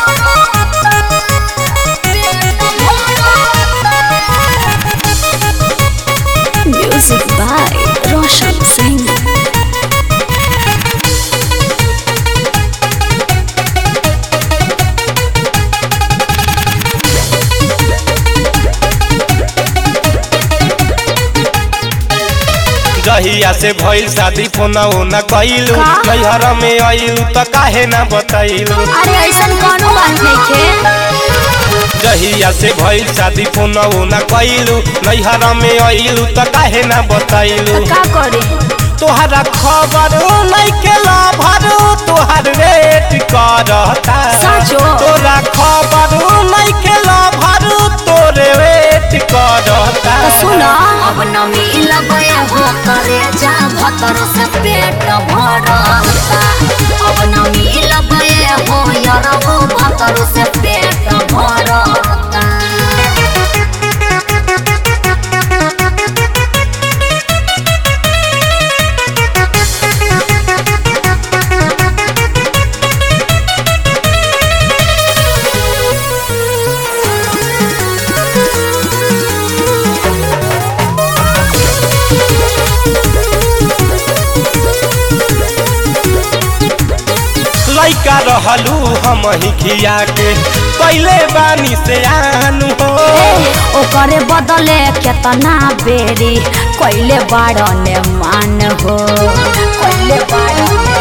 Music by Roshan Singh. जहिया से भइल शादी फोना ओना कइलू का? नैहर में आइलू त काहे ना बतैलू अरे ऐसन कौनो बात नइखे जहिया से भइल शादी फोना ओना कइलू नैहर में आइलू त काहे ना बतैलू तो का करे तोहरा खबर नइखे लभर तोहर वेट करता साचो? तोरा खबर नइखे लभर तोरे वेट करता तो सुन अब न मिलबे हो करे जा भतर से पेट भरता अब न मिलबे हो यरबो भतर से पेट भरता लइका रहलू हम ही खिया के पहले बानी से आनू हो ओकरे बदले केतना बेरी कैले बाड़ने मान हो कैले बाड़ने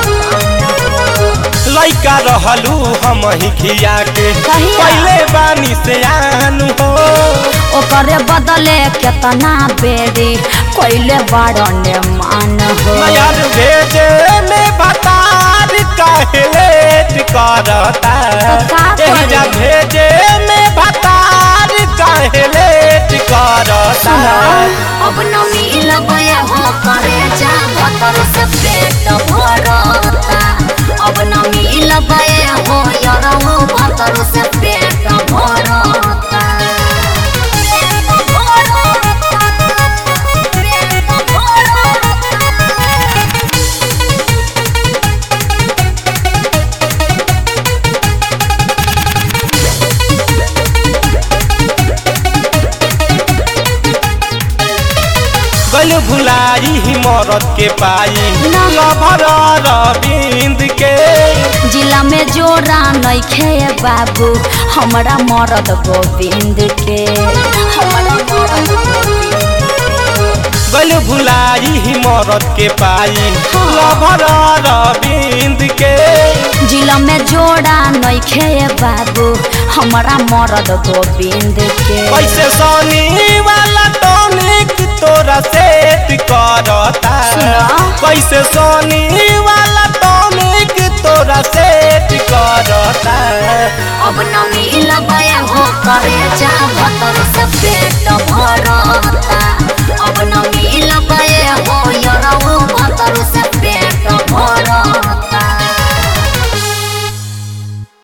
लइका रहलू हम ही खिया के कहिया? पहले बानी से आनू हो ओकरे बदले केतना बेरी कैले बाड़ने मान हो नयर भेजे में बतार काहे लेट करता तो का करे? एहिजा भेजे में बतार काहे लेट करता अब न मिलबे हो करे जा भतर से पेट भरता अब न मिलबे हो यरबो भतर से पेट भरता पेट भरता पेट भरता गल भुलाई ही मरद के पाई ना। लभर रविंद के जिला में जोरा नइखे बाबू हमरा मरद गोविंद के हमरा मरद गोविंद गल भुलाई ही मरद के पाई लभर रविंद के के। जिला में जोड़ा नइखे बाबू हमरा मरद गोविंद के कैसे सोनी वाला टॉनिक तोरा सेट करता सुना। कैसे सोनी वाला टॉनिक तोरा सेट करता अब न मिलबे हो करे जा भतर से पेट भरता